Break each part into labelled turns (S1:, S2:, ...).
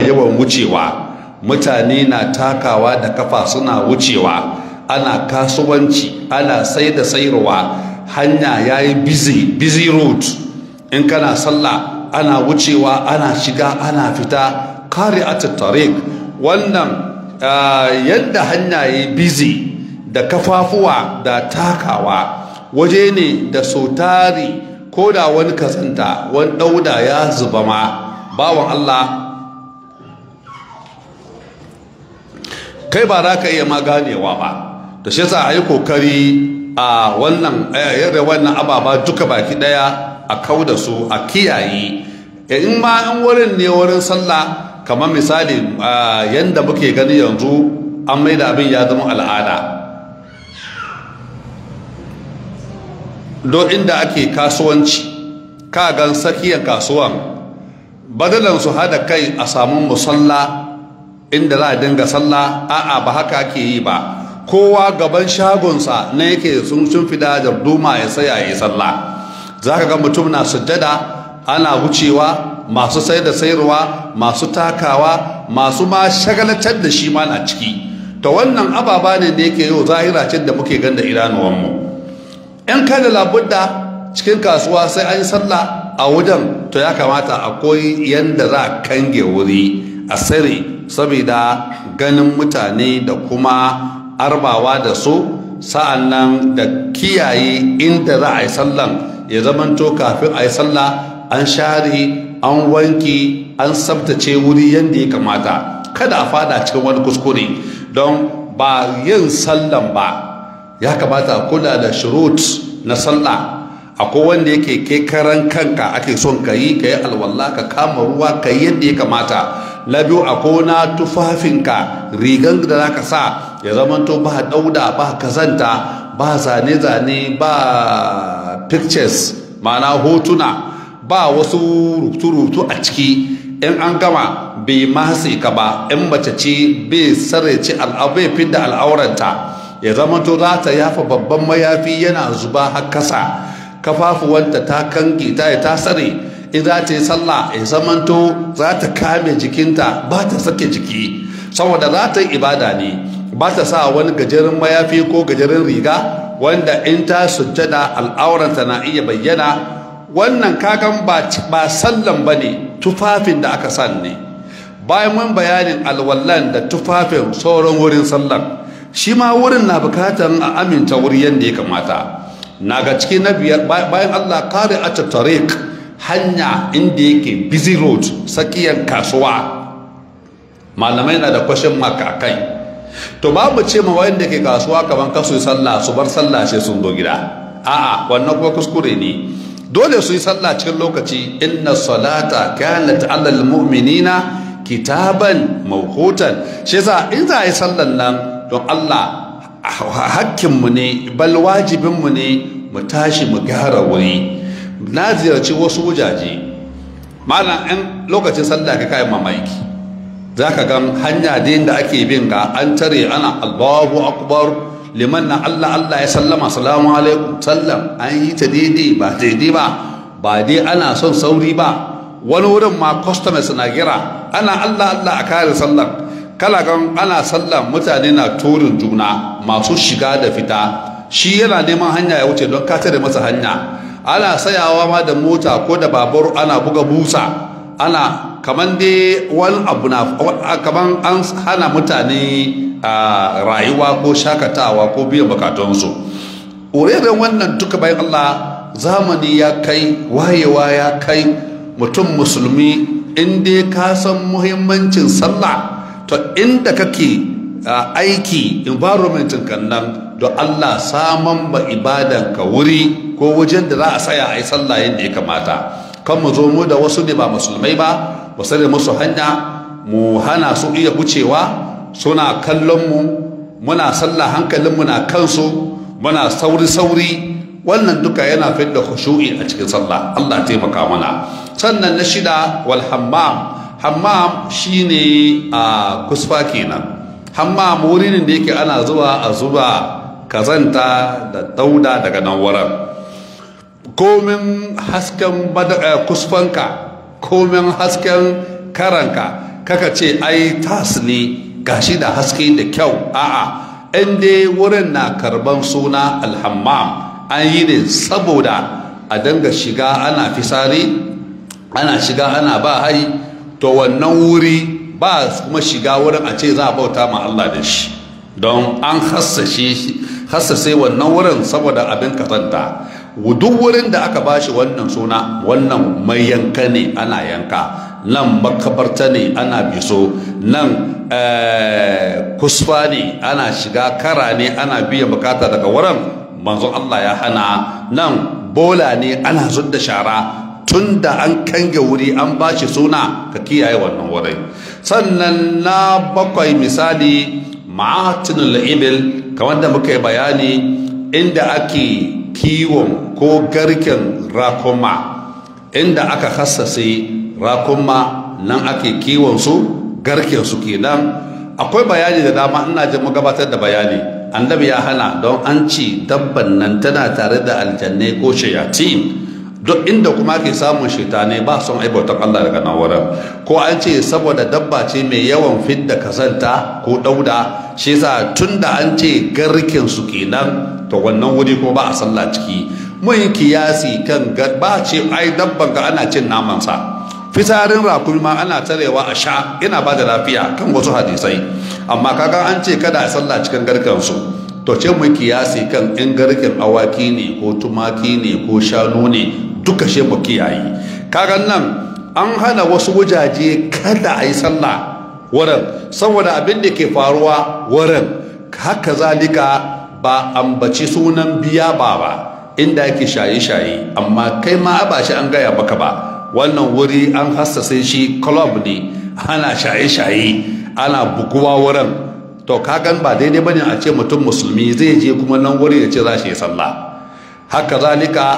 S1: yawan wucewa mutane na takawa da kafa suna wucewa ana kasuwanci ana sai da sayarwa hanya ya yi busy busy road in kana sallah ana wucewa ana shiga ana fita kare tariq wannan yadda hanya ya yi busy da kafafuwa da takawa waje ne da sautari ko da wani kazanta wani dauda ya zuba ma bawan Allah kai ba za ka iya ma ganewa ba da shi yasa a yi kokari a wannan yadda wannan ababa duka baki daya a kau da su a kiyaye in ma in wurin ne wurin sallah kamar misali yadda muke gani yanzu an mai da abin ya zama al'ada don inda ake kasuwanci ka gan tsakiyar kasuwan badalan su hada kai a samun musalla inda za a dinga sallah a'a ba haka ake yi ba kowa gaban shagonsa na yake sun sun fida da duma ya tsaya ya sallah za ka ga mutum na sujjada ana wucewa masu sai da sayarwa masu takawa masu ma shagalatar da shi ma na ciki to wannan ababa ne da yake yau zahira ce da muke ganda idanuwanmu in kada labudda cikin kasuwa sai an yi sallah a wajen to ya kamata akwai yanda za a kange wuri a sare saboda ganin mutane da kuma arbawa da su sa'an nan da kiyaye inda za a yi sallan ya zamanto kafin a yi sallah an share an wanki an tsabtace wuri yadda ya kamata kada a fada cikin wani kuskure don ba yin sallan ba ya kamata a kula da shirut na sallah akwai wanda yake ke karan kanka ake son ka yi ka yi alwallah ka kama ruwa ka yi yadda ya kamata na biyu akwai na tufafinka rigan da za ka sa ya zamanto ba dauda ba kazanta ba zane-zane ba pictures ma'ana hotuna ba wasu rubutu-rubutu a ciki in an gama bai matse ka ba in mace ce bai sarrace bai fidda al'auranta ya zamanto za ta yafa babban mayafi yana zuba har kasa kafafuwanta ta kange ta ta tsare in za ta yi sallah ya zamanto za ta kame jikinta ba ta sake jiki saboda za ta yi ibada ne ba ta sa wani gajeren mayafi ko gajeren riga wanda in ta sujjada al'auranta na iya bayyana wannan kagan ba sallan ba ne tufafin da aka san ne bayan mun bayanin alwallan da tufafin sauran wurin sallan shi ma wurin na bukatar a aminta wuri yadda ya kamata na ga cikin na biyar bayan allah kare a tariq hanya inda yake busy road tsakiyar kasuwa malamai na da kwashin maka kai to babu ce ma wanda ke kasuwa kamar kasu sallah su bar sallah sai sun zo gida a'a wannan kuma kuskure ne dole su yi sallah cikin lokaci inna salata kanat alal mu'minina kitaban mawqutan shi yasa in za a yi sallan nan don Allah hakkinmu ne bal wajibinmu ne mu tashi mu gyara wuri na ziyarci wasu wujaje malam in lokacin sallah ka kai mamaki za ka gan hanya da da ake bin ga an tare ana allahu akbar liman na allah allah ya sallama salamu alaikum sallam an yi ta daidai ba daidai ba ba dai ana son sauri ba wani wurin ma customers na gira ana allah allah a kare sallan kala gan ana sallan mutane na turin juna masu shiga da fita shi yana neman hanya ya wuce don ka tare masa hanya ana sayawa ma da mota ko da babur ana buga busa ana kaman dai wani abu na kaman an hana mutane a rayuwa ko shakatawa ko biyan bukatunsu urerin wannan duka bayan Allah zamani ya kai wayewa ya kai mutum musulmi inda ka san muhimmancin sallah to inda kake aiki environment kan nan don Allah saman ba ibadan ka wuri ko wajen da za a tsaya a yi sallah yadda ya kamata kan mu zo mu da wasu ne ba musulmai ba mu sare musu hanya mu hana su iya wucewa suna kallon mu muna sallah hankalin mu na kansu muna sauri sauri wannan duka yana fidda khushu'i a cikin sallah Allah taimaka mana sannan na shida wal hammam hammam shine a kusfa kenan hammam wurin da yake ana zuwa a zuba kazanta da dauda daga nan wurin komin hasken kusfanka komin hasken karanka kaka ce ai tas ne gashi da haske da kyau a'a in dai wurin na karban suna alhammam an yi ne saboda a danga shiga ana fisari ana shiga ana ba hai to wannan wuri ba kuma shiga wurin a ce za a bauta ma Allah da shi don an hassase wannan wurin saboda abin kazanta duk wurin da aka bashi wannan suna wannan mai yanka ne ana yanka nan makabarta ne ana biso nan kusfa ne ana shiga kara ne ana biyan bukata daga wurin manzon Allah ya hana nan bola ne ana zudda shara tun da an kange wuri an ba shi suna ka kiyaye wannan wurin sannan na bakwai misali ma'atinul ibil kamar da muka yi bayani inda ake kiwon ko garken rakuma inda aka hassase rakuma nan ake kiwon su garken su kenan akwai bayani da dama ina jin gabatar da bayani annabi ya hana don an ci dabban nan tana tare da aljannai ko shayatin duk inda kuma ke samun shaitane ba son aibautar Allah daga nan wurin ko an ce saboda dabba ce mai yawan fidda kazanta ko dauda shi yasa tunda an ce garkin su kenan to wannan wuri ko ba a sallah ciki mun kiyasi kan ba ce ai dabban ga ana cin naman sa fitarin rakumi ma ana tarewa a sha ina ba da lafiya kan wasu hadisai amma kaga an ce kada a sallah cikin garkan su to ce mu kiyasi kan in garken awaki ne ko tumaki ne ko shanu ne duka she mu kiyaye kaga nan an hana wasu wajaje kada a yi sallah wurin saboda abin da ke faruwa wurin haka zalika ba ambaci sunan biya ba ba inda yake shaye-shaye amma kai ma ba shi an gaya maka ba wannan wuri an hassase shi club ne ana shaye-shaye ana buguwa wurin to kagan ba daidai bane a ce mutum musulmi zai je kuma nan wuri ya ce za shi sallah haka zalika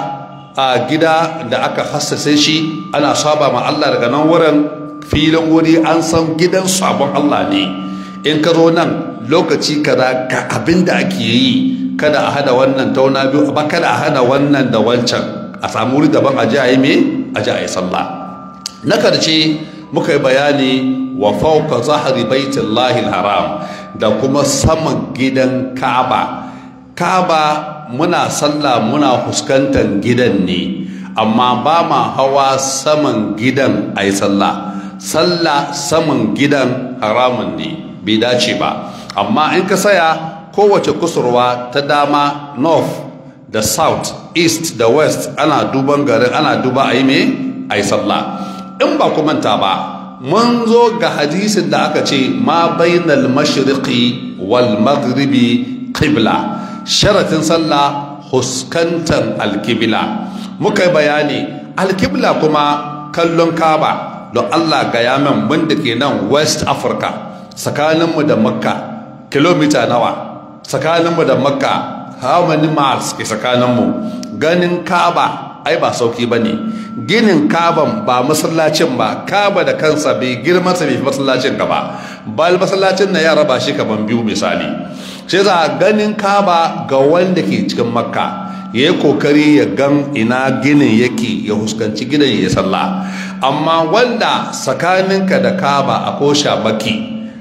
S1: a gida da aka hassase shi ana saba ma Allah daga nan wurin filin wuri an san gidan sabon Allah ne in ka zo nan lokaci kaza ga abin da ake yi kada a hada wannan tauna biyu ba kada a hada wannan da wancan a samu wuri daban a ji a yi me a ji a yi sallah na karshe muka yi bayani wa fauka zahari baitullahi haram da kuma saman gidan Ka'aba Ka'aba muna sallah muna fuskantar gidan ne amma ba ma hawa saman gidan a yi sallah sallah saman gidan haramun ne bai dace ba amma in ka saya kowace kusurwa ta dama north da south east da west ana duban garin ana duba a yi me a yi sallah in ba ku manta ba mun zo ga hadisin da aka ce ma bainal mashriqi wal maghribi qibla sharatin sallah huskantar alkibla muka yi bayani alkibla kuma kallon kaba don allah ga yamen wanda ke nan west africa tsakaninmu da makka kilomita nawa tsakaninmu da makka how many miles ke tsakaninmu ganin kaba ai ba sauki ba ne ginin kaban ba masallacin ba kaba da kansa bai girma sa bai masallacin ka ba bal masallacin na ya raba shi kaman biyu misali sai za ganin kaba ga wanda ke cikin makka ya yi kokari ya gan ina ginin yake ya huskanci gidan ya sallah amma wanda tsakaninka da kaba akwai shamaki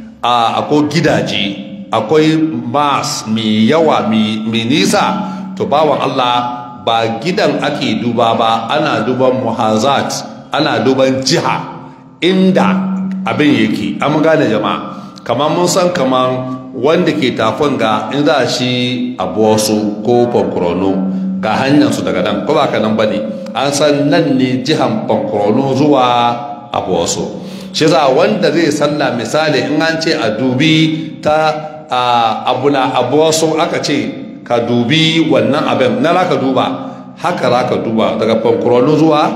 S1: akwai gidaje akwai mas mai yawa mai nisa to bawan allah ba gidan ake duba ba ana duban muhazat ana duban jiha inda abin yake an gane jama'a kamar mun san kamar wanda ke tafin ga in za shi abu wasu ko fankurono ga hanyar su daga nan ko ba ka nan ba ne an san nan ne jihan fankurono zuwa abu wasu shi za wanda zai salla misali in an ce a dubi ta abu na abu wasu aka ce ka dubi wannan abin na za ka duba haka za ka duba daga fankurono zuwa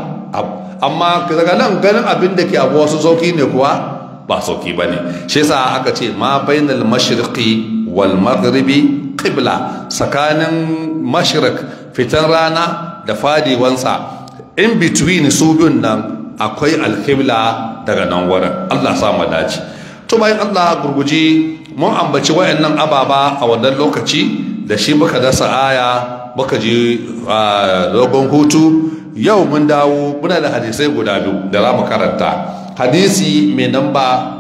S1: amma daga nan ganin abin da ke abu wasu sauki ne kuwa ba sauki ba ne shi yasa aka ce ma bainal mashriqi wal maghribi qibla tsakanin mashriq fitan rana da fadiwansa in between su biyun nan akwai alkibla daga nan wurin Allah sa mu dace to bayan Allah gurguji mun ambaci wayannan ababa a wannan lokaci da shi muka dasa aya muka je dogon hutu yau mun dawo muna da hadisai guda biyu da za mu karanta hadisi mai namba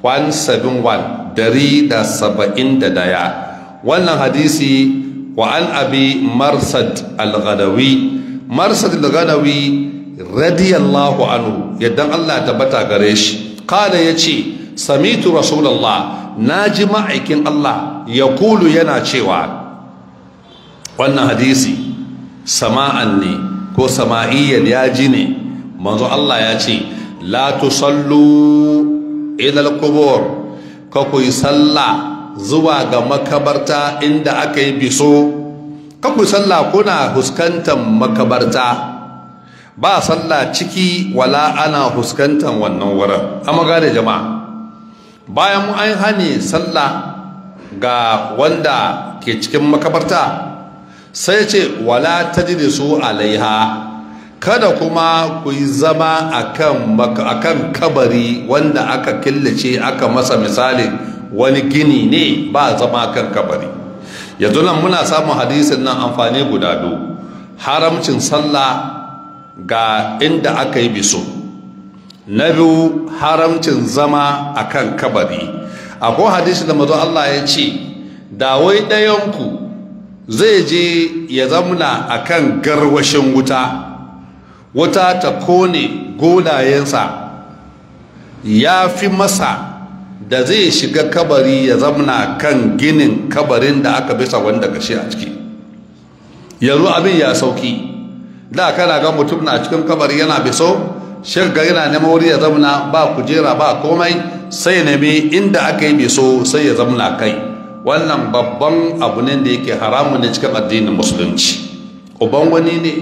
S1: 171 dari da saba'in da daya wannan hadisi wa an abi marsad al-ghadawi marsad al-ghadawi radiyallahu anhu yadda Allah tabbata gare shi kada ya ce samitu rasulallah na ji ma'aikin Allah ya kulu yana cewa wannan hadisi sama'an ne ko sama'iyyar ya ji ne manzo Allah ya ce la tusallu ilal qubur ka ku yi sallah zuwa ga makabarta inda aka yi biso ka ku sallah kuna huskantar makabarta ba sallah ciki wala ana huskantar wannan wurin amma gane jama'a bayan mu an hane sallah ga wanda ke cikin makabarta sai ce wala tajlisu alaiha kada kuma ku yi zama akan akan kabari wanda aka killace aka masa misalin wani gini ne ba zama kan kabari yanzu nan muna samun hadisin nan amfani guda biyu haramcin sallah ga inda aka yi biso na biyu haramcin zama akan kabari akwai hadisi da mazo Allah ya ce da wai ɗayanku zai je ya zamuna akan garwashin wuta wuta ta kone golayensa ya fi masa da zai shiga kabari ya zamna kan ginin kabarin da aka bisa wanda gashi a ciki yanzu abin ya sauki da kana ga mutum na cikin kabari yana biso shirga yana neman wuri ya zamna ba kujera ba komai sai nemi inda aka yi biso sai ya zamna kai wannan babban abu ne da yake haramun ne cikin addinin musulunci uban wani ne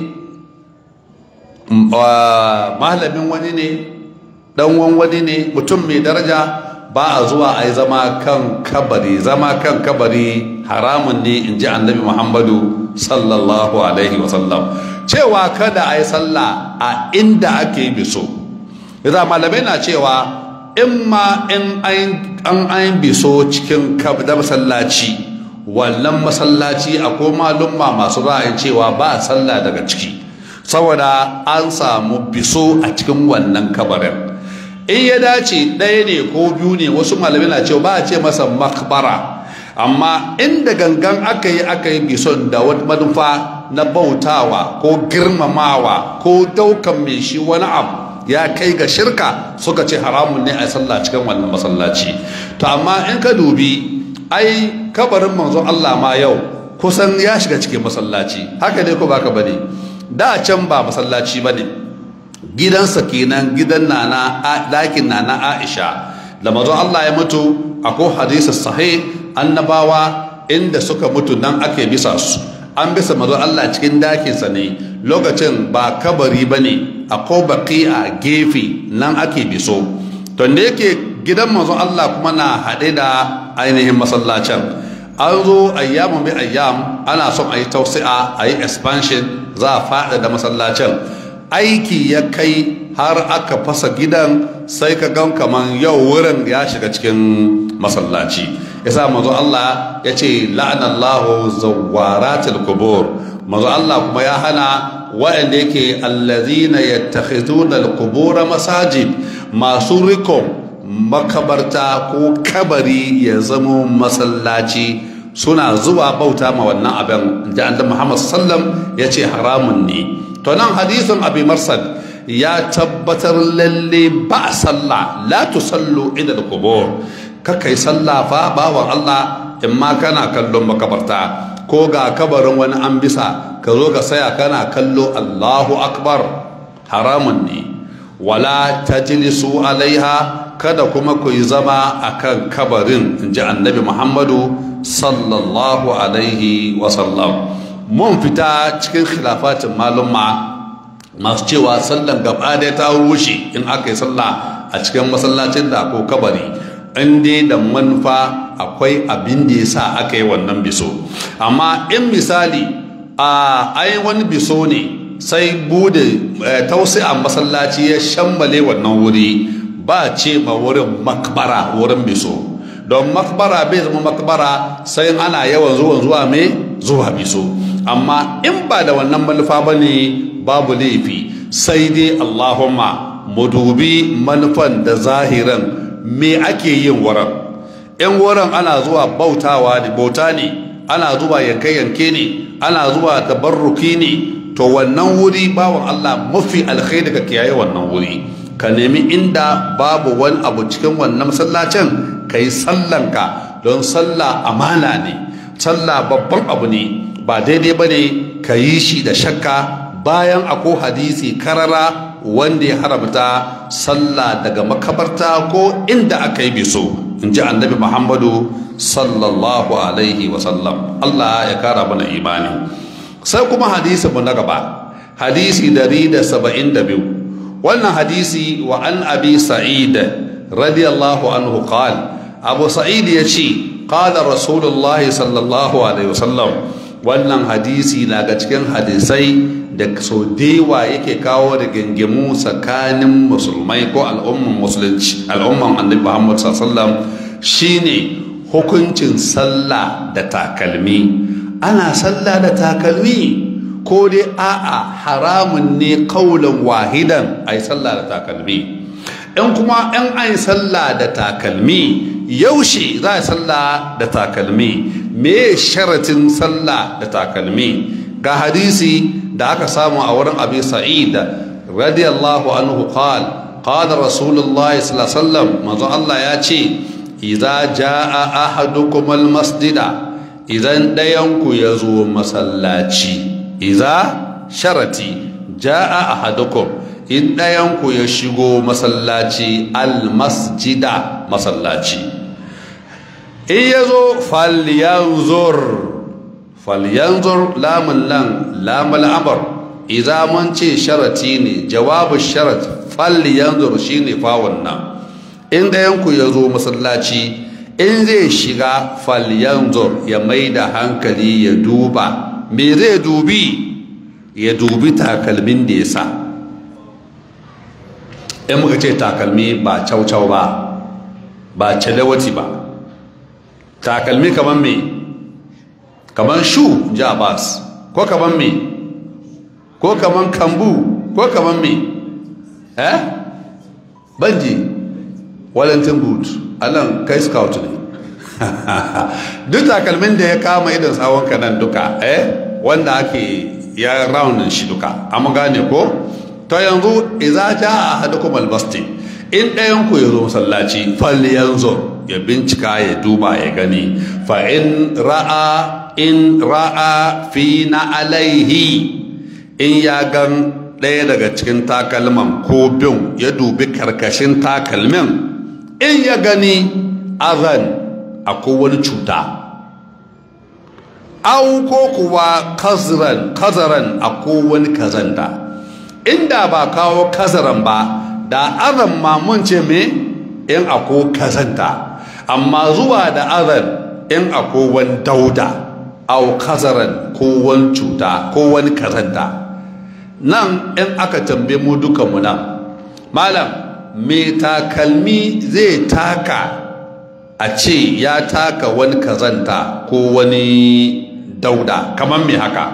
S1: malamin wani ne ɗanwan wani ne mutum mai daraja ba a zuwa a yi zama kan kabari zama kan kabari haramun ne in ji annabi muhammadu sallallahu alaihi wasallam cewa kada a yi sallah a inda ake biso yadda malamai na cewa in ma in an an biso cikin da masallaci wannan masallaci akwai malumma masu ra'ayin cewa ba sallah daga ciki saboda an samu biso a cikin wannan kabarin in ya dace ɗaya ne ko biyu ne wasu malamai na cewa ba a ce masa makbara amma inda gangan aka yi aka yi bison da wata manufa na bautawa ko girmamawa ko daukan mai shi wani abu ya kai ga shirka suka ce haramun ne a sallah cikin wannan masallaci to amma in ka dubi ai kabarin manzo Allah ma yau kusan ya shiga cikin masallaci haka ne ko baka bane da can ba masallaci bane gidansa kenan gidan nana dakin nana Aisha da manzo Allah ya mutu akwai hadisi sahih annabawa inda suka mutu nan ake bisa su an bisa manzo Allah cikin dakinsa ne lokacin ba kabari bane akwai baki a gefe nan ake biso to da yake gidan manzo Allah kuma na haɗe da ainihin masallacin an zo ayyamun bi ayyam ana son a yi tausi'a a yi expansion za a faɗa da masallacin aiki ya kai har aka fasa gidan sai ka gan kaman yau wurin ya shiga cikin masallaci yasa manzo Allah ya ce la'anallahu zawaratil qubur manzo Allah kuma ya hana waɗanda yake allazina yattakhizuna alqubur masajid masu rikon makabarta ko kabari ya zama masallaci suna zuwa bauta ma wannan abin da annabi Muhammad sallam ya ce haramun ne to nan hadisin abi marsad ya tabbatar lalle ba sallah la tusallu ila al-qubur kakai sallah fa bawan Allah in ma kana kallon makabarta ko ga kabarin wani an bisa ka zo ka saya kana kallo Allahu akbar haramun ne wala tajlisu alaiha kada kuma ku yi zama akan kabarin inji annabi Muhammadu sallallahu alaihi wasallam mun fita cikin khilafatin malumma masu cewa sallan gaba ɗaya ta rushe in aka yi sallah a cikin masallacin da ko kabari in dai da manufa akwai abin da ya sa aka yi wannan biso amma in misali a ai wani biso ne sai bude tausi'a masallaci ya shammale wannan wuri ba ce ma wurin makbara wurin biso don makbara bai zama makbara sai ana yawan zuwan zuwa mai zuwa biso amma in ba da wannan manufa ba ne babu laifi sai dai allahumma mu dubi manufan da zahiran me ake yin wurin in wurin ana zuwa bautawa ne bauta ne ana zuwa yanke-yanke ne ana zuwa tabarruki ne to wannan wuri bawan Allah mafi alkhairi ka kiyaye wannan wuri ka nemi inda babu wani abu cikin wannan masallacin ka yi sallanka don sallah amana ne sallah babban abu ne ba daidai ba ne ka yi shi da shakka bayan ako hadisi karara wanda ya haramta sallah daga makabarta ko inda aka yi biso in ji annabi muhammadu sallallahu alaihi wasallam allah ya kara mana imani sai kuma hadisi mu na gaba hadisi dari da saba'in da biyu wannan hadisi wa an abi sa'id radiyallahu anhu qal abu sa'id ya ce qala rasulullahi sallallahu alaihi wasallam wannan hadisi na ga cikin hadisai da so dewa yake kawo da gingimu tsakanin musulmai ko al'umman musulunci al'umman annabi muhammad sallallahu shine hukuncin sallah da takalmi ana sallah da takalmi ko dai a'a haramun ne kaulan wahidan ai sallah da takalmi in kuma in ai sallah da takalmi yaushe za a sallah da takalmi me sharatin sallah da takalmi ga hadisi da aka samu a wurin abi sa'id radiyallahu anhu qal qala rasulullahi sallallahu alaihi wasallam manzo Allah ya ce idza jaa ahadukum almasjida idan dayan ku yazo masallaci idza sharati jaa ahadukum in dayan ku ya shigo masallaci almasjida masallaci in yazo falyanzur falyanzur lamun lan lamul amr idza mun ce sharati ne jawabu sharat falyanzur shine fawon nan in dayan ku yazo masallaci in zai shiga falyanzur ya mai da hankali ya duba me zai dubi ya dubi takalmin da ya sa in muka ce takalmi ba caucau ba ba calawati ba takalmi kamar me kamar shu ji abbas ko kamar me ko kamar kambu ko kamar me eh banji wellington boot alan kai scout ne duk takalmin da ya kama idan tsawon nan duka eh wanda ake ya raunin shi duka amma gane ko to yanzu idza jaa ahadukum albasti in ɗayan ku yazo masallaci fal yanzu ya bincika ya duba ya gani fa in ra'a in ra'a fi na alaihi in ya gan ɗaya daga cikin takalman ko bin ya dubi karkashin takalmin in ya gani azan akwai wani cuta au ko kuwa kazaran kazaran akwai wani kazanta inda ba kawo kazaran ba da azan ma mun ce me in akwai kazanta amma zuwa da azan in akwai wani dauda au kazaran ko wani cuta ko wani kazanta nan in aka tambaye mu dukanmu nan malam me takalmi zai taka a ce ya taka wani kazanta ko wani dauda kamar me haka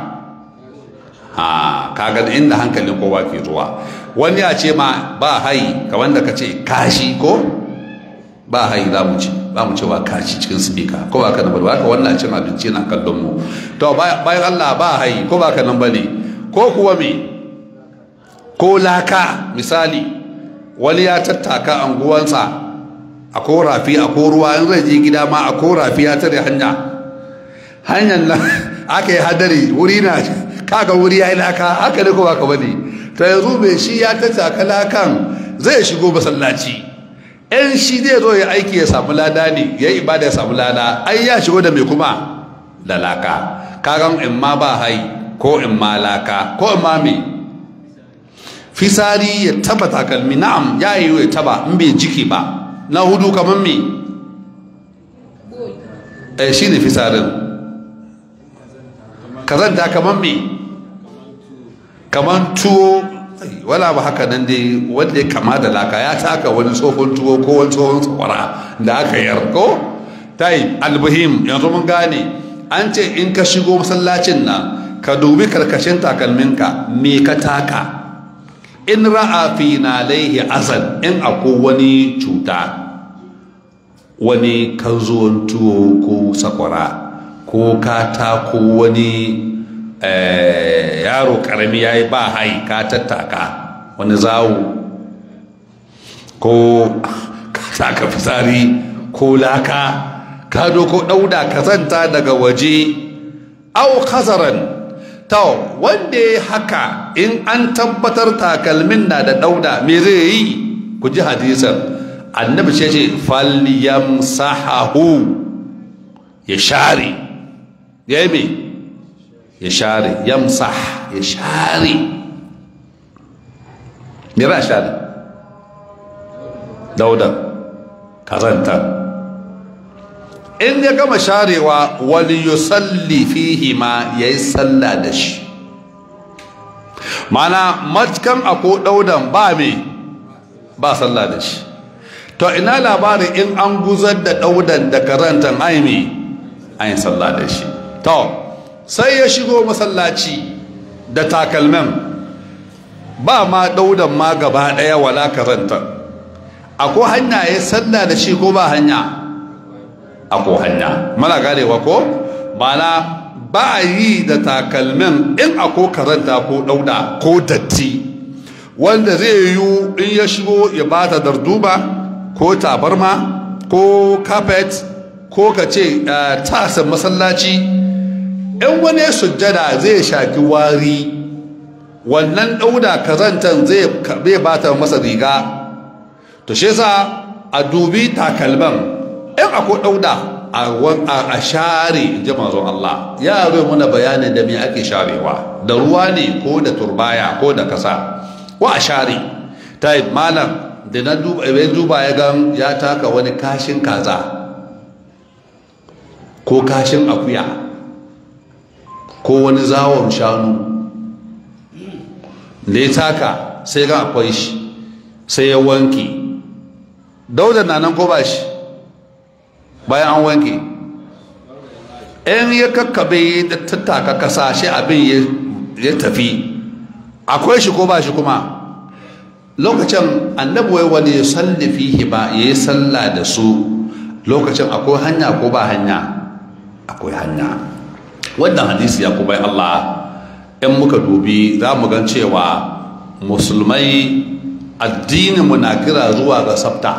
S1: ha kaga inda hankalin kowa ke zuwa wani ya ce ma ba hayi ka wanda ka ce kashi ko ba hayi za mu ce ba mu cewa kashi cikin speaker ko ba ka nan ba ka wannan cin abinci na kallon mu to bayan Allah ba hayi ko ba ka nan bane ko kuwa me ko laka misali wani ya tattaka anguwansa a ko rafi a ko ruwa in zai je gida ma a ko rafi ya tare hanya hanyar nan aka yi hadari wuri na kaga wuri ya yi laka haka ne ko ba ka bane to yanzu mai shi ya tattaka lakan zai shigo masallaci in shi zai zo ya aiki ya samu lada ne ya yi ibada ya samu lada ai ya shigo da mai kuma da laka kagan in ma ba hai ko in ma laka ko in ma me fisari ya taba takalmi na'am ya yi ya taba in bai jiki ba na hudu kamar me eh shi ne fisarin kazanta kamar me kamar tuwo wala ba haka nan dai wanda ya kama da laka ya taka wani tsohon tuwo ko wani tsohon tsawara da aka yar ko tai albuhim yanzu mun gane an ce in ka shigo masallacin nan ka dubi karkashin takalminka me ka taka in ra'a fi na laihi azan in akwai wani cuta wani kanzuwan tuwo ko sakwara ko kata ko wani yaro karami ya yi ba hai ka tattaka wani zawo ko ka taka fitsari ko laka ka doko dauda kazanta daga waje au kazaran to wanda ya haka in an tabbatar takalmin na da dauda me zai yi ku ji hadisan annabi ce ce falyamsahahu ya share ya yi me ya share yamsah ya share me ra share dauda kazanta in ya gama sharewa wani yusalli fihi ma ya yi sallah da shi mana matkan ako daudan ba me ba sallah da shi to ina labarin in an guzar da daudan da karantan aimi an yi sallah da shi to sai ya shigo masallaci da takalmin ba ma daudan ma gaba daya wala karantan akwai hanya ya sallah da shi ko ba hanya ako hanya mana ganewa ko mana ba a yi da takalmin in ako karanta ko dauda ko datti wanda zai yi in ya shigo ya bata darduba ko tabarma ko carpet ko ka ce tasan masallaci in wani sujjada zai shaki wari wannan dauda kazantan zai bata masa riga to shi yasa a dubi takalman in akwai ɗauda a share ji manzon Allah ya zai muna bayanin da me ake sharewa da ruwa ne ko da turbaya ko da kasa ko a share ta yi malam da na duba ya gan ya taka wani kashin kaza ko kashin akuya ko wani zawon shanu da ya taka sai ga akwai shi sai ya wanke dauda na nan ko ba shi bayan an wanke in ya kakkabe da tattaka kasa shi abin ya tafi akwai shi ko ba shi kuma lokacin annabuwai wani ya salli fihi ba ya yi sallah da su lokacin akwai hanya ko ba hanya akwai hanya wannan hadisi ya kuma Allah in muka dubi za mu gan cewa musulmai addinin mu na kira zuwa ga sabta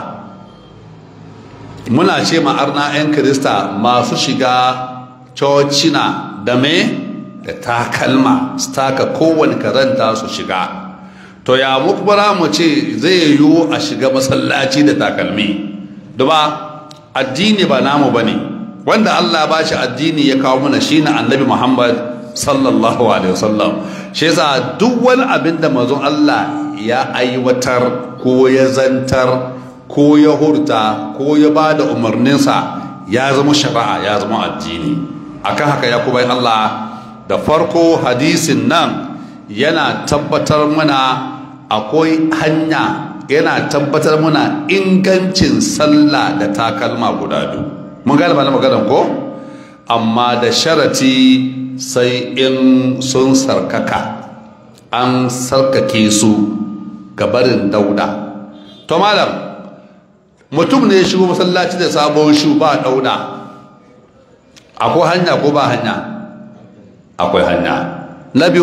S1: muna ce ma'arna 'yan kirista masu shiga cocina da me da takalma su taka kowane karanta su shiga to ya mukbara mu ce zai yiwu a shiga masallaci da takalmi duba addini ba namu ba ne wanda allah ba shi addini ya kawo mana shi na annabi muhammad sallallahu alaihi wasallam shi yasa duk wani abin da mazun allah ya aiwatar ko ya zantar ko ya hurta ko ya ba da umarninsa ya zama shari'a ya zama addini akan haka ya kuma Allah da farko hadisin nan yana tabbatar mana akwai hanya yana tabbatar mana ingancin sallah da takalma guda biyu mun gane mana maganar ko amma da sharati sai in sun sarkaka an sarkake su gabarin dauda to malam mutum ne ya shigo masallaci da sabon shu ba dauda akwai hanya ko ba hanya akwai hanya na biyu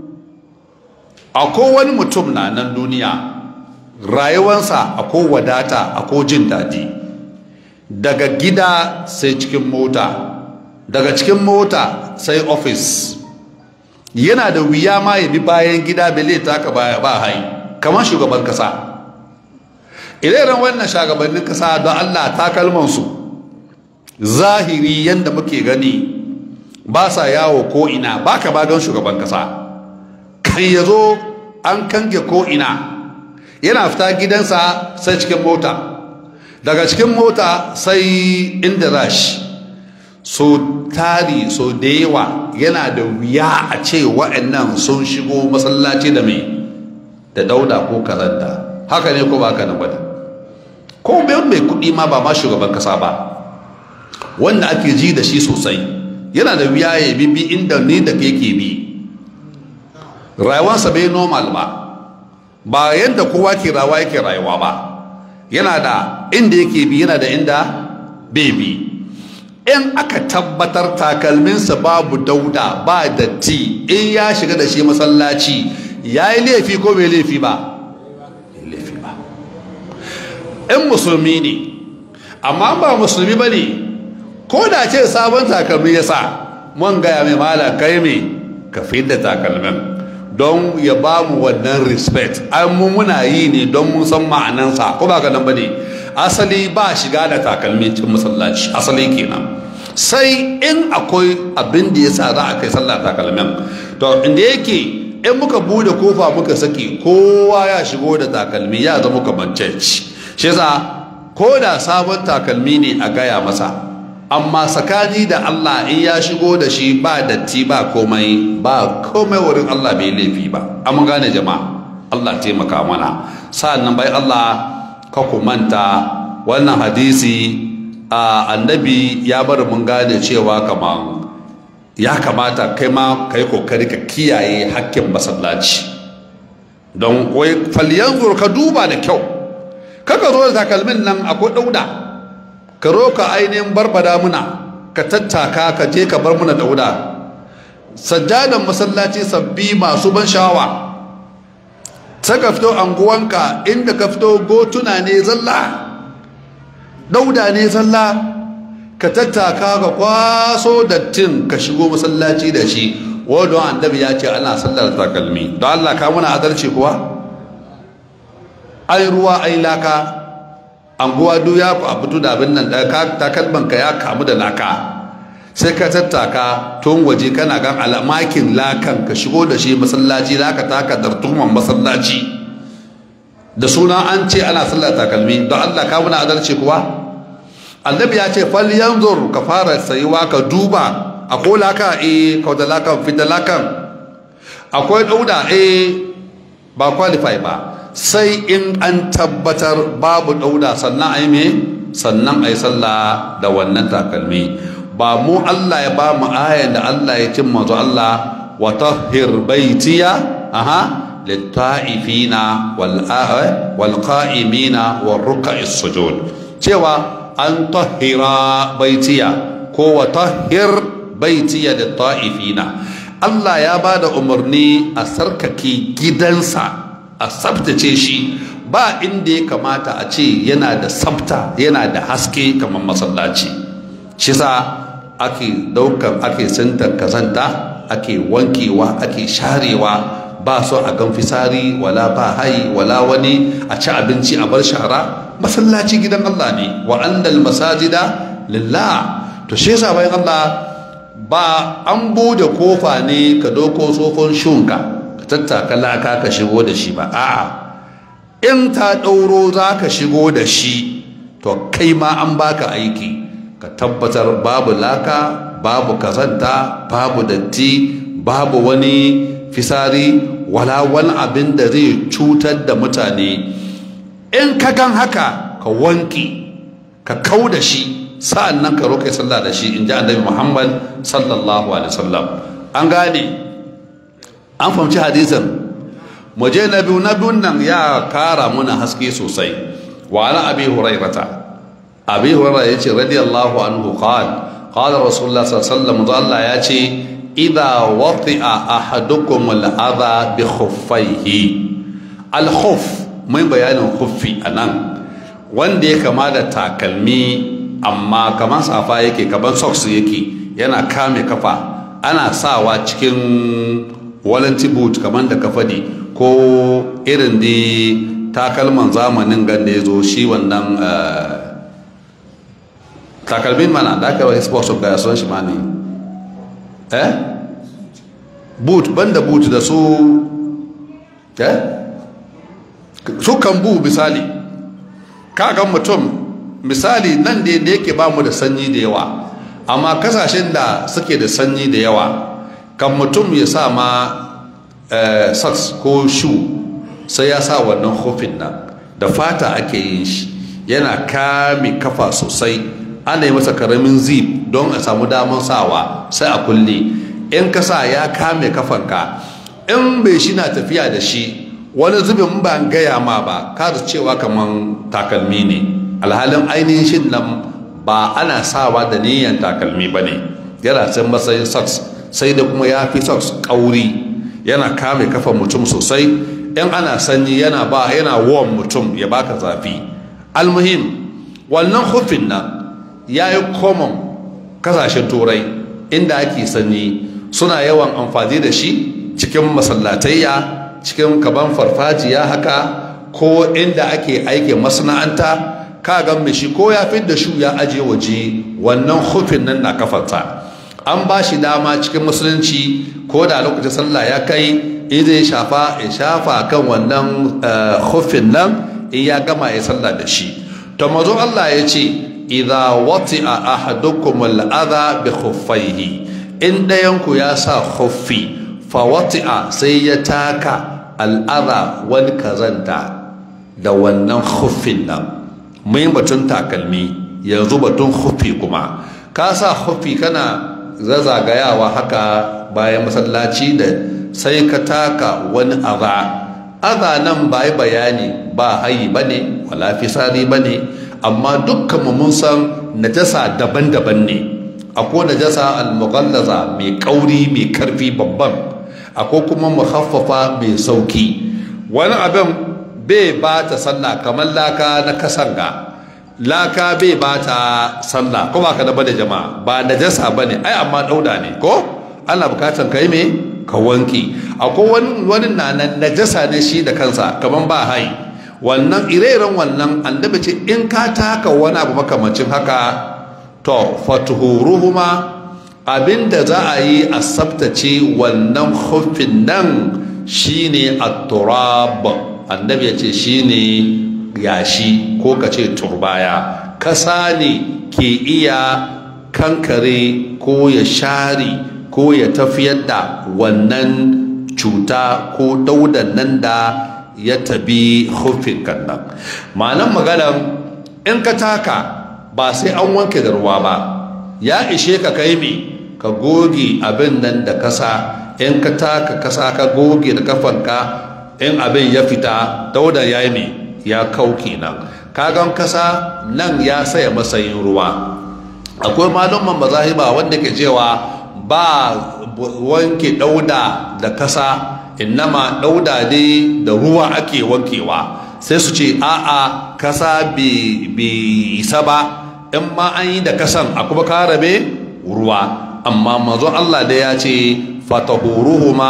S1: akwai wani mutum na nan duniya rayuwansa akwai wadata akwai jin daɗi daga gida sai cikin mota daga cikin mota sai ofis yana da wuya ma ya bi bayan gida bele taka baya ba hai kamar shugaban kasa ire-iren wannan shagabannin kasa don allah takalmansu zahiri yadda muke gani ba sa yawo ko ina ba ka bagan shugaban kasa kan ya zo an kange ko ina yana fita gidansa sai cikin mota daga cikin mota sai inda rashi so tari so da yawa yana da wuya a ce wa'annan sun shigo masallaci da mai da dauda ko karanta haka ne ko ba haka nan bane ko mai kuɗi ma ba ma shugaban kasa ba wanda ake ji da shi sosai yana da wuya ya bibi inda ni da ke ke bi rayuwarsa bai normal ba ba yadda kowa ke rawa yake rayuwa ba yana da inda yake bi yana da inda bebi in aka tabbatar takalminsa babu dauda ba datti in ya shiga da shi masallaci ya yi laifi ko bai laifi ba laifi ba in musulmi ne amma ba musulmi ba ne ko da ce sabon takalmi ya sa mun gaya mai mala kai me ka da takalmin don ya ba mu wannan respect an mu muna yi ne don mun san ma'anansa ko ba ka nan ba ne asali ba shiga da takalmi cikin masallaci asali kenan sai in akwai abin da ya sa za a kai sallah takalmin to inda yake in muka bude kofa muka saki kowa ya shigo da takalmi ya zama kamar church shi yasa ko da sabon takalmi ne a gaya masa amma tsakani da Allah in ya shigo da shi ba datti ba komai ba komai wurin Allah bai laifi ba amma gane jama'a Allah taimaka mana sa'annan bai Allah ka ku manta wannan hadisi a annabi ya bar mun gane cewa kaman ya kamata kai ma kai kokari ka kiyaye hakkin masallaci don wai falyanzur ka duba da kyau kaka zo da takalmin nan akwai dauda ka roka ainihin barbada muna ka tattaka ka je ka bar muna dauda sajjadan masallaci sabbi masu ban sha'awa sai ka fito anguwanka inda ka fito gotuna ne zalla dauda ne zalla ka tattaka ka kwaso dattin ka shigo masallaci da shi wadda annabi ya ce ana sallar takalmi don Allah ka muna adalci kuwa ai ruwa ai laka anguwa duk ya ku fito da abin nan takalman ka ya kamu da laka sai ka tattaka tun waje kana gan alamakin lakan ka shigo da shi masallaci za ka taka dartuman masallaci da suna an ce ana sallar takalmi don Allah ka muna adalci kuwa annabi ya ce fal yanzur ka fara sayuwa ka duba akwai laka eh kauda lakan fita lakan akwai dauda eh ba qualify ba sai in an tabbatar babu dauda sannan a yi me sannan a yi sallah da wannan takalmi ba mu Allah ya ba mu ayan da Allah ya cin mazu Allah wa tahhir baitiya aha litta'ifina wal wal qa'imina wal ruk'is sujud cewa an tahhira baitiya ko wa tahhir baitiya litta'ifina Allah ya ba da umarni a sarkake gidansa a tsabtace shi ba inda ya kamata a ce yana da tsabta yana da haske kamar masallaci shi sa ake daukar ake sintar kazanta ake wankewa ake sharewa ba so a gan fisari wala ba hai wala wani a ci abinci a bar shara masallaci gidan Allah ne wa annal masajida lillah to shi yasa bayan Allah ba an bude kofa ne ka doko tsofon shunka tattaka laka ka shigo da shi ba a'a in ta ɗauro za ka shigo da shi to kai ma an baka aiki ka tabbatar babu laka babu kazanta babu datti babu wani fisari wala wani abin da zai cutar da mutane in ka gan haka ka wanki ka kau da shi sa'an nan ka roƙe sallah da shi in ji annabi muhammad sallallahu alaihi wasallam an gane an fahimci hadisin muje na biyu na biyun nan ya kara muna haske sosai wa ala abi hurairata abi hurairata yace radiyallahu anhu qala qala rasulullah sallallahu alaihi wasallam Allah ya ce idza wati'a ahadukum al-adha bi khuffaihi al-khuff mai bayanin khuffi anan wanda ya kama da takalmi amma kamar safa yake kamar socks yake yana kame kafa ana sawa cikin walanti boot kamar da ka faɗi ko irin da takalman zamanin ganda ya zo shi wannan takalmin mana da aka yi sports of gaya son shi ma ne eh boot banda boot da su eh su kan bu misali kagan mutum misali nan da yake ba mu da sanyi da yawa amma kasashen da suke da sanyi da yawa kan mutum ya sa ma socks ko shoe sai ya sa wannan hofin nan da fata ake yin shi yana kame kafa sosai ana yi masa karamin zip don a samu damar sawa sai a kulle in ka sa ya kame kafanka in bai shi na tafiya da shi wani zubin ba gaya ma ba kada cewa kamar takalmi ne alhalin ainihin shi nan ba ana sawa da niyan takalmi ba ne yana can matsayin socks sai da kuma ya fi socks kauri yana kame kafa mutum sosai in ana sanyi yana ba yana warm mutum ya baka zafi almuhim wannan hufin nan ya yi common kasashen turai inda ake sanyi suna yawan amfani da shi cikin masallatayya cikin kaban farfajiya haka ko inda ake aikin masana'anta ka ga shi ko ya fi da shu ya aje waje wannan hufin nan na kafarta an ba shi dama cikin musulunci ko da lokacin sallah ya kai in zai shafa ya shafa kan wannan hufin nan in ya gama ya sallah da shi to mazo Allah ya ce idza wati'a ahadukum al-adha bi khuffaihi in dayanku ya sa khuffi fa wati'a sai ya taka al-adha wani kazanta da wannan khuffin nan mai batun takalmi yanzu batun khuffi kuma ka sa khuffi kana zazagayawa haka bayan masallaci da sai ka taka wani adha adha nan ba yi bayani ba hayi bane wala fisari bane amma dukkan mun san najasa daban-daban ne akwai najasa al-mughallaza mai kauri mai karfi babban akwai kuma muhaffafa mai sauki wani abin bai ba ta sallah kamar laka na kasanga laka bai ba ta sallah ko ba ka da bane jama'a ba najasa bane ai amma dauda ne ko ana bukatan kai me ka wanki akwai wani wani na najasa ne shi da kansa kamar ba hai wannan ire-iren wannan annabi ce in ka taka wani abu makamancin haka to fatuhuruhuma abinda za a yi a tsabtace wannan hufin nan shine at-turab annabi ya ce shine yashi ko ka ce turbaya kasa ne ke iya kankare ko ya share ko ya tafiyar da wannan cuta ko daudan nan da ya tabi hufin kan nan ma'anan maganan in ka taka ba sai an wanke da ruwa ba ya ishe ka kai me ka goge abin nan da kasa in ka taka kasa ka goge da kafanka in abin ya fita dauda ya yi me ya kau kenan kagan kasa nan ya saya matsayin ruwa akwai malumman mazahiba wanda ke cewa ba wanke dauda da kasa innama dauda ne da ruwa ake wankewa sai su ce a'a kasa bai isa ba in ma an yi da kasan a kuma karabe ruwa amma mazon Allah da ya ce fatahuruhuma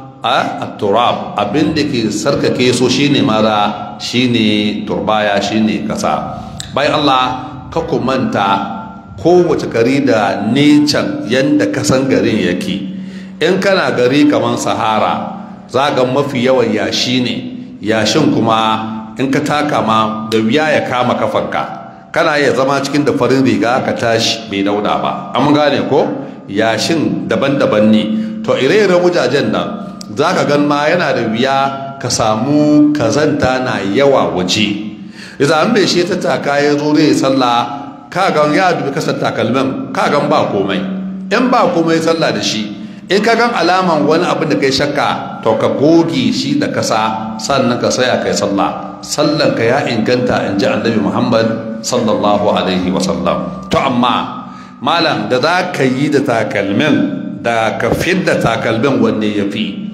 S1: a turab abin da ke sarkake so shine mara shine turbaya shine kasa bai Allah ka manta kowace gari da necan yadda kasan garin yake in kana gari kamar sahara za ga mafi yawan yashi ne yashin kuma in ka taka ma da wuya ya kama kafanka kana iya zama cikin da farin riga ka tashi bai dauda ba an gane ko yashin daban-daban ne to ire-iren wujajen nan za ka gan ma yana da wuya ka samu kazanta na yawa waje idan an bai shi ta taka ya zo zai sallah ka gan ya dubi kasar takalmin ka gan ba komai in ba komai sallah da shi in ka gan alaman wani abin da kai shakka to ka goge shi da kasa sannan ka saya kai sallah sallan ka ya inganta in ji annabi muhammad sallallahu alaihi wasallam to amma malam da za ka yi da takalmin da ka fidda takalmin wanne ya fi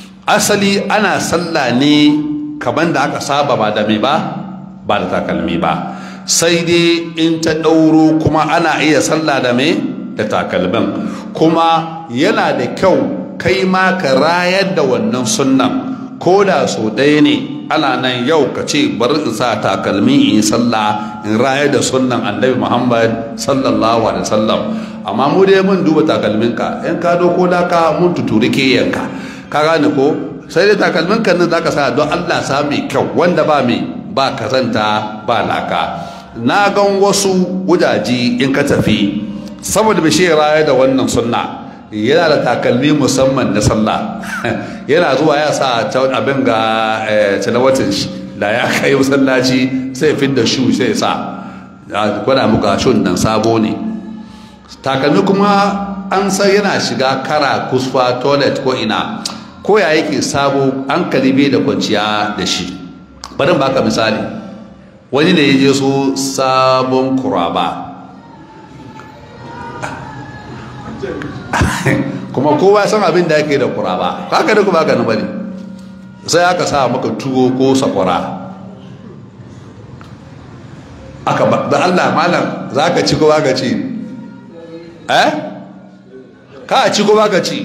S1: asali ana sallah ne kaman da aka saba ba da mai ba ba da takalmi ba sai dai in ta ɗauro kuma ana iya sallah da mai da takalmin kuma yana da kyau kai ma ka rayar da wannan sunnan ko da so ɗaya ne ana nan yau ka ce bari in sa takalmi in yi sallah in rayar da sunnan annabi muhammad sallallahu alaihi wasallam amma mu dai mun duba takalminka in ka doko da ka mun tuturi ke yanka ka gane ko sai dai takalmin kan nan zaka sa don Allah sa mai kyau wanda ba mai ba kazanta ba laka na gan wasu wujaji in ka tafi saboda bai raya da wannan sunna yana da takalmi musamman na sallah yana zuwa ya sa abin ga talawatin shi da ya kai masallaci sai fin da shu sai sa gwada muka shun nan sabo ne takalmi kuma an san yana shiga kara kusfa toilet ko ina ko ya yake sabo an kalibe da kwanciya da shi bari baka misali wani da ya je so sabon kuraba kuma kowa san abin da yake da kuraba haka da kuma haka na bane sai aka sa maka tuwo ko sakwara aka ba da Allah malam za ka ci ko ba ka ci eh ka ci ko ba ka ci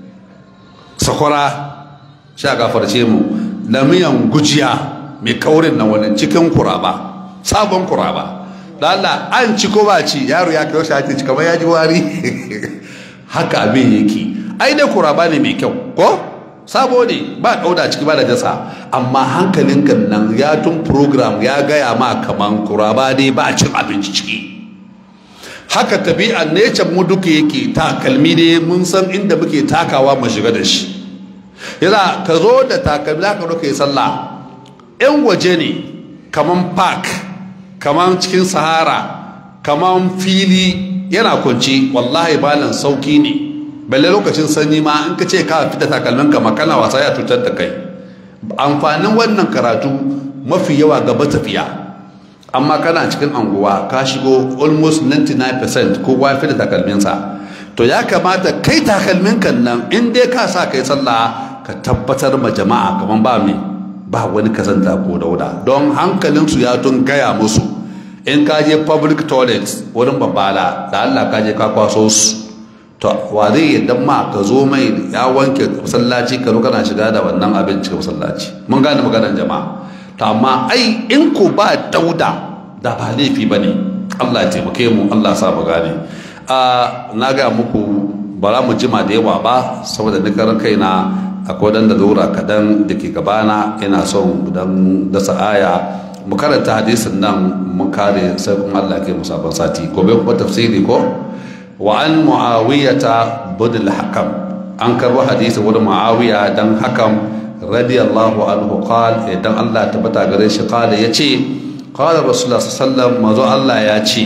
S1: sakwara sha gafarce mu da miyan gujiya mai kaurin nan wani cikin kuraba sabon kuraba da Allah an ci ko ba ci yaro ya kai shi ci kamar ya ji wari haka abin yake ai dai kuraba ne mai kyau ko sabo ne ba dauda ciki ba da dasa amma hankalin kan nan ya tun program ya gaya ma kaman kuraba dai ba cin abinci ciki haka tabi'an nature mu duka yake takalmi dai mun san inda muke takawa mu shiga da shi yana ka zo da takalmi za ka zo ka yi sallah yan waje ne kaman park kaman cikin sahara kaman fili yana kunci wallahi balan sauki ne balle lokacin sanyi ma in ka ce ka fita takalmin ka makana wasa ya cutar da kai amfanin wannan karatu mafi yawa gaba tafiya amma kana cikin anguwa ka shigo almost 99% kowa ya fita takalminsa to ya kamata kai takalmin kan nan in dai ka sa kai sallah ka tabbatar ma jama'a kaman ba me ba wani kazanta ko dauda don hankalinsu ya tun gaya musu in ka je public toilet wurin babbala da Allah ka je ka kwaso su to wa zai yadda ma ka zo mai ya wanke masallaci ka kana shiga da wannan abin cikin masallaci mun gane maganar jama'a to amma ai in ko ba dauda da ba laifi ba ne Allah ya taimake mu Allah sa mu gane na ga muku ba za mu jima da yawa ba saboda ni karan kaina akwai dan da lura kadan da ke gabana ina son dan dasa aya mu karanta hadisin nan mu kare sai kuma Allah ke musabban sati gobe kuma tafsiri ko wa an muawiyata budul hakam an karbo hadisi wurin muawiya dan hakam radiyallahu anhu qal idan Allah tabbata gare shi qala yace qala rasulullah sallallahu alaihi wasallam Allah ya ce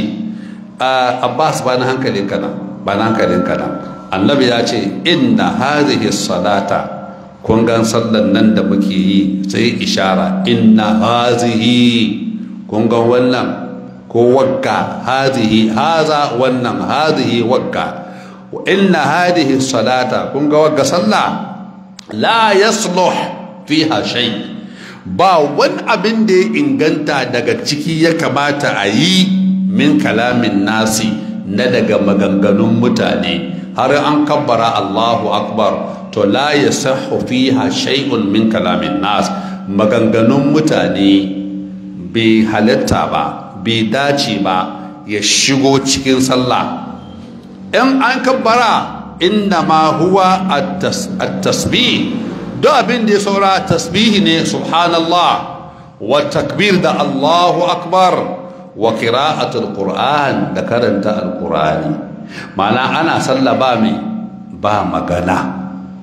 S1: Abbas ba na hankalin kana ba na hankalin kana annabi ya ce inna hadhihi salata kun gan sallan nan da muke yi sai ishara inna hazihi kun gan wannan ko wagga hazihi haza wannan hazihi wagga inna hadihi salata kun ga wagga sallah la yasluh fiha shay ba wani abin da ya inganta daga ciki ya kamata a yi min kalamin nasi na daga maganganun mutane har an kabbara Allahu akbar to la yasahhu fiha shay'un min kalamin nas maganganun mutane bai halatta ba bai dace ba ya shigo cikin sallah in an kabbara inna ma huwa at-tasbih duk abin da ya saura tasbihi ne subhanallah wa takbir da Allahu akbar wa qira'atul qur'an da karanta al-qur'ani ma'ana ana sallah ba mai ba magana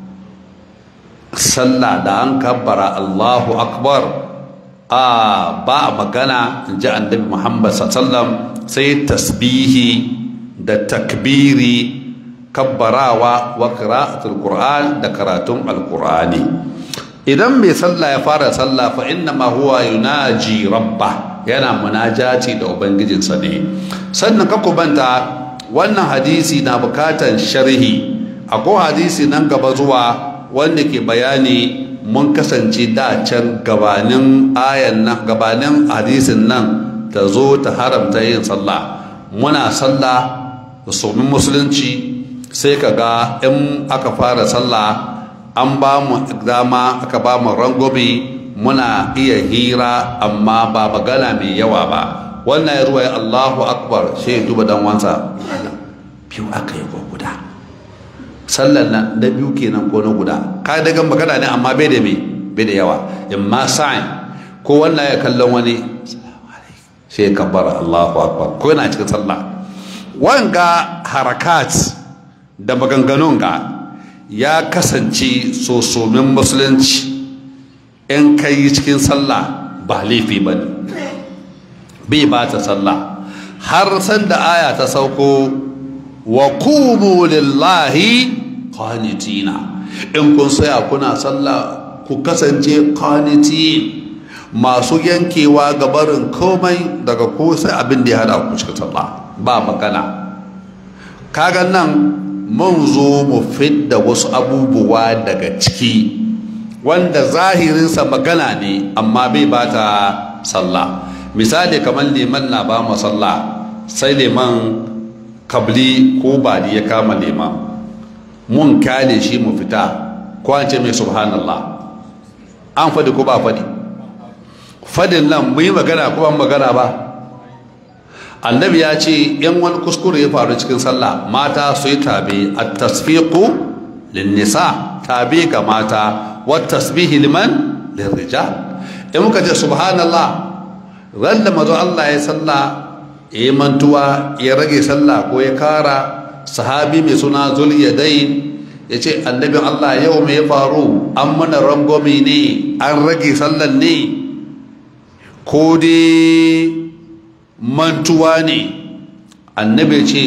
S1: sallah da an kabbara Allahu akbar a ba magana in ji annabi Muhammad sallam sai tasbihi da takbiri kabbarawa wa qira'atul qur'an da karatun alqur'ani idan mai sallah ya fara sallah fa inna ma huwa yunaji rabba yana munajati da ubangijinsa ne sannan ka kubanta wannan hadisi na bukatan sharhi akwai hadisi nan gaba zuwa wanda ke bayani mun kasance da can gabanin ayan nan gabanin hadisin nan ta zo ta haramta yin sallah muna sallah da somin musulunci sai ka ga in aka fara sallah an ba mu dama aka ba mu rangobi muna iya hira amma ba magana mai yawa ba wannan ya ruwa Allahu akbar sai ya duba dan wansa biyu aka yi ko guda sallan nan da biyu kenan ko na guda ka daga magana ne amma bai da me bai da yawa in ma sa'in ko wannan ya kallon wani sai ya kabbara Allahu akbar ko yana cikin sallah wanga harakat da maganganun ga ya kasance sosomin musulunci in kai cikin sallah ba laifi ba ne bai ba ta sallah har sanda aya ta sauko wa kumu lillahi qanitina in kun saya kuna sallah ku kasance qanitin masu yankewa ga barin komai daga ko sai abin da ya hada ku cikin sallah ba magana kaga nan mun zo mu fidda wasu abubuwa daga ciki wanda zahirinsa magana ne amma bai bata sallah misali kamar liman na ba mu sallah sai liman kabli ko badi ya kama liman mun kyale shi mu fita ko an ce mai subhanallah an faɗi ko ba faɗi fadin nan mu yi magana ko ban magana ba annabi ya ce yan wani kuskure ya faru cikin sallah mata su yi tabe a tasfiqu linnisa tabe ga mata wa tasbihi liman lirrijal in muka ce subhanallah ran da mazo Allah ya sallah ya yi mantuwa ya rage sallah ko ya kara sahabi mai suna zuliyadain ya ce annabin Allah yau mai faru an mana rangwame ne an rage sallan ne ko dai mantuwa ne annabi ce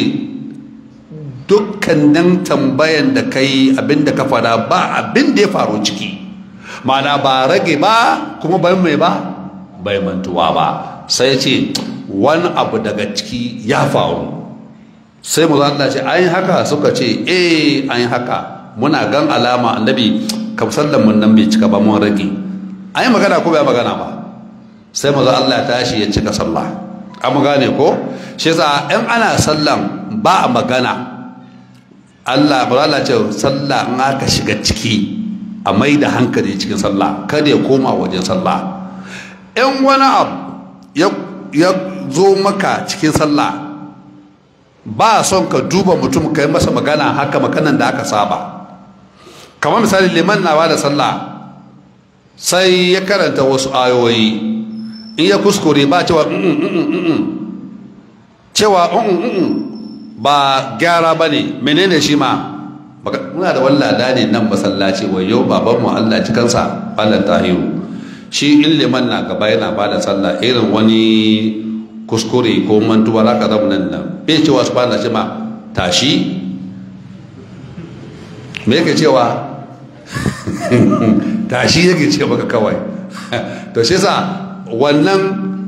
S1: dukkanin tambayan da kai abinda ka fada ba abin da ya faru ciki mana ba rage ba kuma bai mai ba bai mantuwa ba sai ce wani abu daga ciki ya faru sai mu Allah ce an haka suka ce eh an haka muna gan alama annabi kamsallan mun nan bai cika ba mun rage an yi magana ko bai magana ba sai mu Allah ya tashi ya cika sallah an gane ko shi yasa in ana sallan ba a magana Allah ba Allah ce sallah in aka shiga ciki a mai da hankali cikin sallah kada ya koma wajen sallah in wani abu ya zo maka cikin sallah ba son ka duba mutum ka yi masa magana haka maganan da aka saba kamar misali liman na ba da sallah sai ya karanta wasu ayoyi in ya kuskure ba cewa cewa ba gyara ba ne menene shi ma muna da wallada ne nan masallaci wayo babanmu allah cikansa allah tahiru shi in liman na gaba yana ba da sallah irin wani kuskure ko mantuwa za ka zama nan nan bai cewa su bana ma tashi me yake cewa tashi yake ce maka kawai to shi sa wannan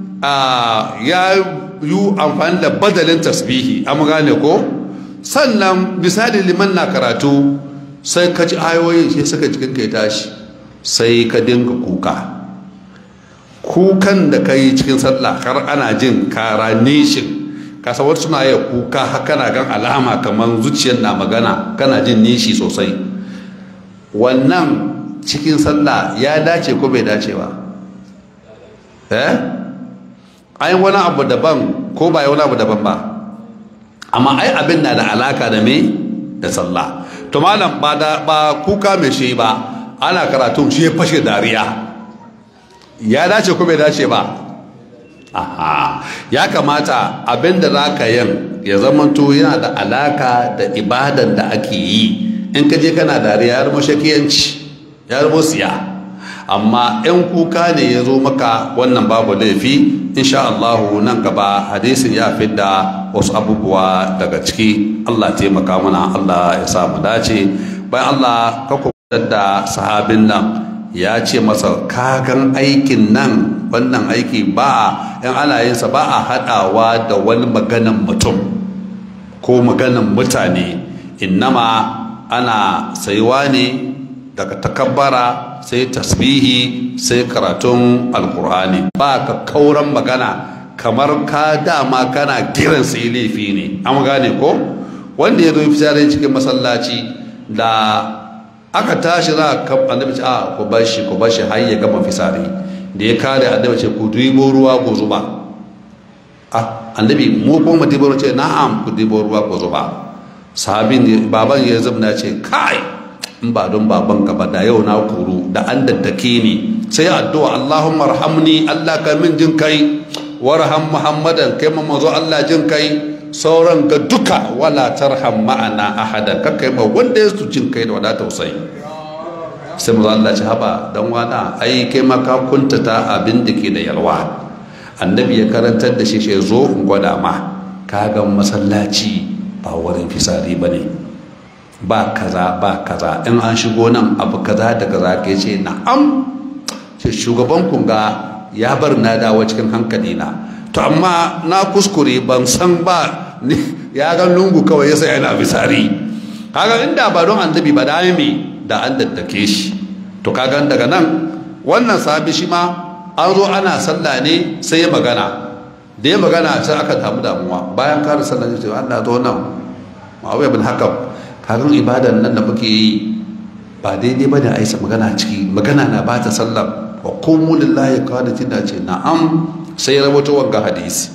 S1: ya yi amfani da badalin tasbihi an gane ko sannan misali liman na karatu sai ka ji ayoyin shi suka cikin kai tashi sai ka dinga kuka kukan da ka yi cikin sallah har ana jin kara nishin kasawar suna yi kuka haka na gan alama kamar zuciyar na magana kana jin nishi sosai wannan cikin sallah ya dace ko bai dace ba eh ai wani abu daban ko ba wani abu daban ba amma ai abin na da alaka da me da sallah to malam ba da ba kuka mai shi ba ana karatu shi ya fashe dariya ya dace ko bai dace ba aha ya kamata abin da za ka yin ya zamanto yana da alaka da ibadan da ake yi in ka je kana dariya ya zama shakiyanci ya zama siya amma in kuka ne ya zo maka wannan babu laifi insha Allah nan gaba hadisin ya fidda wasu abubuwa daga ciki Allah taimaka mana Allah ya sa mu dace bayan Allah ka da sahabin nan ya ce masa kagan aikin nan wannan aiki ba yan ana yinsa ba a haɗawa da wani maganan mutum ko maganan mutane innama ana saiwa ne daga takabbara sai tasbihi sai karatun alkur'ani ba ka kauran magana kamar ka dama kana kiran sai laifi ne an gane ko wanda ya zo fitare cikin masallaci da aka tashi za a annabi ce a ku bar shi ku bar shi har ya gama fisari da ya kare annabi ce ku dubo ruwa ku zuba a annabi mu ko mu dubo ce na'am ku dubo ruwa ku zuba sahabin baban ya zubna ce kai in ba don baban ka ba da yau na kuru da an daddake ni sai addu'a Allahumma arhamni Allah ka min jin kai warham Muhammadan kai mazo Allah jin kai sauran ga duka wala tarham ma'ana ahadan kakkai ma wanda ya su jin kai da wada tausayi sai mu Allah ci haba dan wana ai kai ma ka kuntata abin da ke da yalwa annabi ya karantar da shi shi zo in gwada ma ka ga masallaci ba wurin fisari bane ba kaza ba kaza in an shigo nan abu kaza da kaza ke ce na'am ce shugaban kunga ya bar na dawo cikin hankali na to amma na kuskure ban san ba ya ga lungu kawai yasa yana bisari kaga inda ba don annabi ba da me da an daddake shi to kaga daga nan wannan sahabi shi ma an zo ana sallah ne sai ya magana da ya magana sai aka samu damuwa bayan kare sallah ne sai Allah zo nan Muawiya bin Hakam kagan ibadan nan da muke yi ba daidai bane a isa magana ciki magana na bata sallah wa qumu lillahi qanitin da ce na'am sai ya rawaito wanga hadisi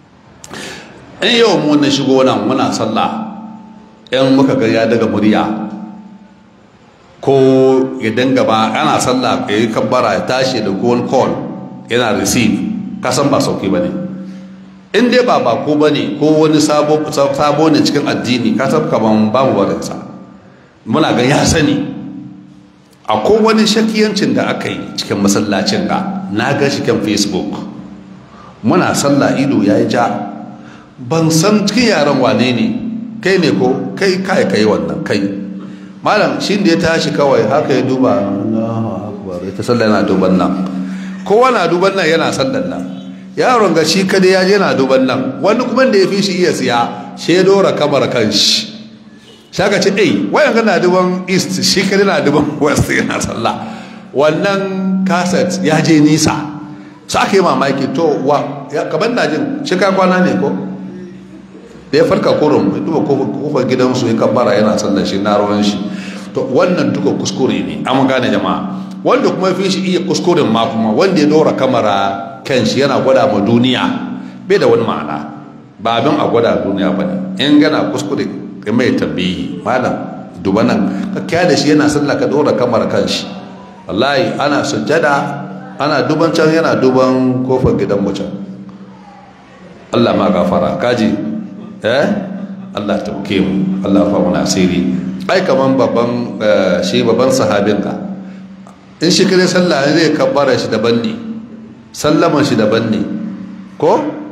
S1: in yau mu na shigo nan muna sallah in muka ga ya daga murya ko ya dinga ba ana sallah ya yi kabbara ya tashi da goal call yana receive kasan ba sauki ba ne in dai ba bako ba ne ko wani sabo ne cikin addini kasan kaman babu barinsa muna ga ya sani akwai wani shakiyancin da aka yi cikin masallacin ga na ga shi kan facebook muna sallah ido ya yi ja ban san cikin yaran wane ne kai ne ko kai kai kai wannan kai malam shi da ya tashi kawai haka ya duba Allahu akbar ita sallah yana duban nan kowa na duban nan yana sallan nan yaron ga shi kada ya je yana duban nan wani kuma da ya fi shi iya siya shi ya dora kamar kan shi shaka ce eh wayan kana duban east shi kada na duban west yana sallah wannan kaset ya je nisa sa aka yi mamaki to wa kaban na jin shi ka kwana ne ko da ya farka kurum ya duba kofar gidansu ya kabbara yana sallar shi na ruwan shi to wannan duka kuskure ne an gane jama'a wanda kuma fi shi iya kuskuren ma kuma wanda ya dora kamara kan shi yana gwada ma duniya bai da wani ma'ana ba abin a gwada duniya ba ne in gana kuskure ka mai tambayi malam duba nan ka kya da shi yana sallah ka dora kamara kan shi wallahi ana sujjada ana duban can yana duban kofar gidan mutum Allah ma gafara kaji eh Allah tauke mu Allah fa mu nasiri ai kaman babban shi babban sahabin ka in shi kare sallah zai kabbara shi daban ne sallaman shi daban ne ko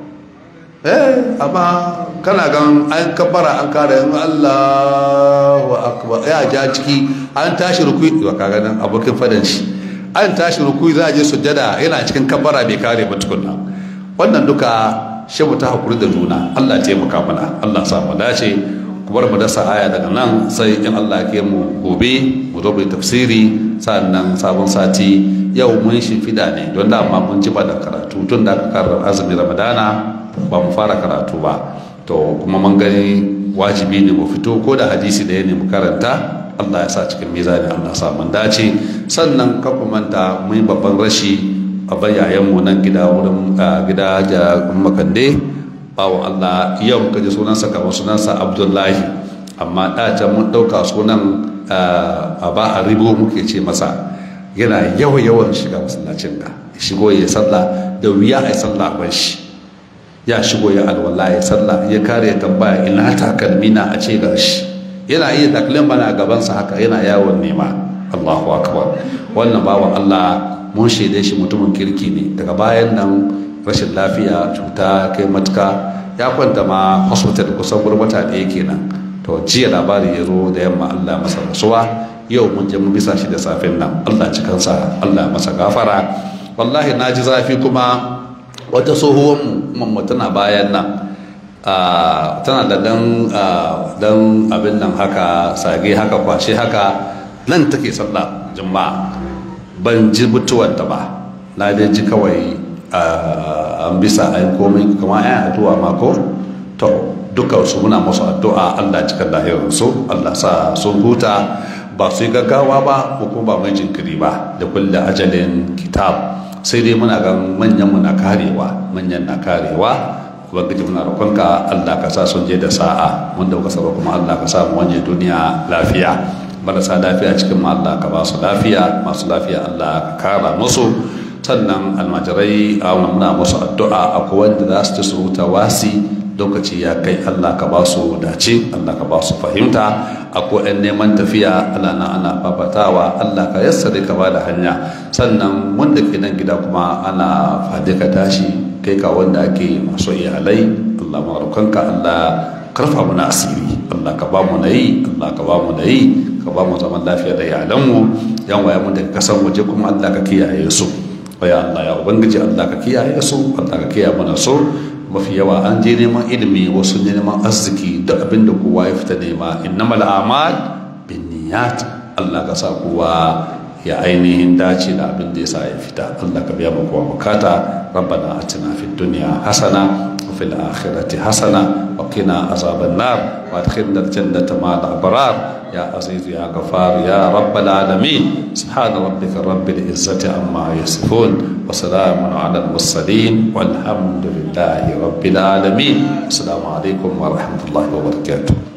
S1: eh amma kana gan an kabbara an kare in Allahu akbar ya ja ciki an tashi rukui wa kaga nan abokin fadan shi an tashi rukui za a je sujjada yana cikin kabbara bai kare ba tukunna wannan duka shi mu ta hakuri da juna Allah taimaka mana Allah sa mu dace ku bar mu dasa aya daga nan sai in Allah ke mu gobe mu zo mu tafsiri sannan sabon sati yau mun shi fida ne don da amma mun ji ba da karatu tun da aka karar azumi ramadana ba mu fara karatu ba to kuma mun gani wajibi ne mu fito ko da hadisi da ya ne mu karanta Allah ya sa cikin mizani Allah sa mun dace sannan ka manta mun babban rashi abin yayanmu nan gida wurin gida da makande bawon allah yau muka ji sunansa kamar sunansa abdullahi amma ɗacen mun ɗauka sunan a ba a ribo muke ce masa yana yawan yawan shiga masallacin ka shigo ya sallah da wuya a yi sallah ban shi ya shigo ya alwala ya sallah ya kare tambaya ina takalmi na a ce ga shi yana iya takalmin bana gabansa haka yana yawon nema allahu akbar wannan bawan allah mun shaide shi mutumin kirki ne daga bayan nan rashin lafiya cuta kai matuka ya kwanta ma hospital kusan gurbata ɗaya kenan to jiya labari ya zo da yamma allah masa rasuwa yau mun je mun bisa shi da safin nan allah cikansa allah masa gafara wallahi na ji zafi kuma wata tsohuwan mu tana bayan nan tana da dan abin nan haka sage haka kwashe haka nan take sallah juma'a ban ji mutuwanta ba na dai ji kawai an bisa a yi komai kama yan addu'a mako to duka su muna masu addu'a allah cikin lahirarsu allah sa sun huta ba su yi gaggawa ba ko kuma ba mai jinkiri ba da kulle ajalin kitab sai dai muna ga manyan muna karewa manyan na karewa ubangiji muna roƙonka allah ka sa sun je da sa'a wanda ka saba kuma allah ka sa mu wanje duniya lafiya marasa lafiya cikin Allah ka ba su lafiya masu lafiya Allah ka kara musu sannan almajirai a muna musu addu'a akwai wanda za su ci su rubuta wasi lokaci ya kai Allah ka ba su dace Allah ka ba su fahimta akwai ɗan neman tafiya Allah na ana fafatawa Allah ka yassare ka ba da hanya sannan wanda ke nan gida kuma ana fadi ka tashi kai ka wanda ake masu iyalai Allah marukanka Allah karfa mu na asiri Allah ka ba mu na yi Allah ka ba mu na yi ka ba mu zaman lafiya da iyalanmu yan waya mu daga kasan waje kuma Allah ka kiyaye su ya Allah ya ubangiji Allah ka kiyaye su Allah ka kiyaye mana su mafi yawa an je neman ilimi wasu neman arziki da abin da kowa ya fita nema innamal a'mal binniyat Allah ka sa kowa ya ainihin dace da abin da ya sa ya fita Allah ka biya mu kowa bukata rabbana atina fid dunya hasana wa fil akhirati hasana wa qina azaban nar wa adkhilna al jannata ma'al abrar ya aziz ya ghafar ya rabbal alamin subhana rabbika rabbil izzati amma yasifun wa salamun ala al mursalin walhamdulillahi rabbil alamin assalamu alaikum wa rahmatullahi wa barakatuh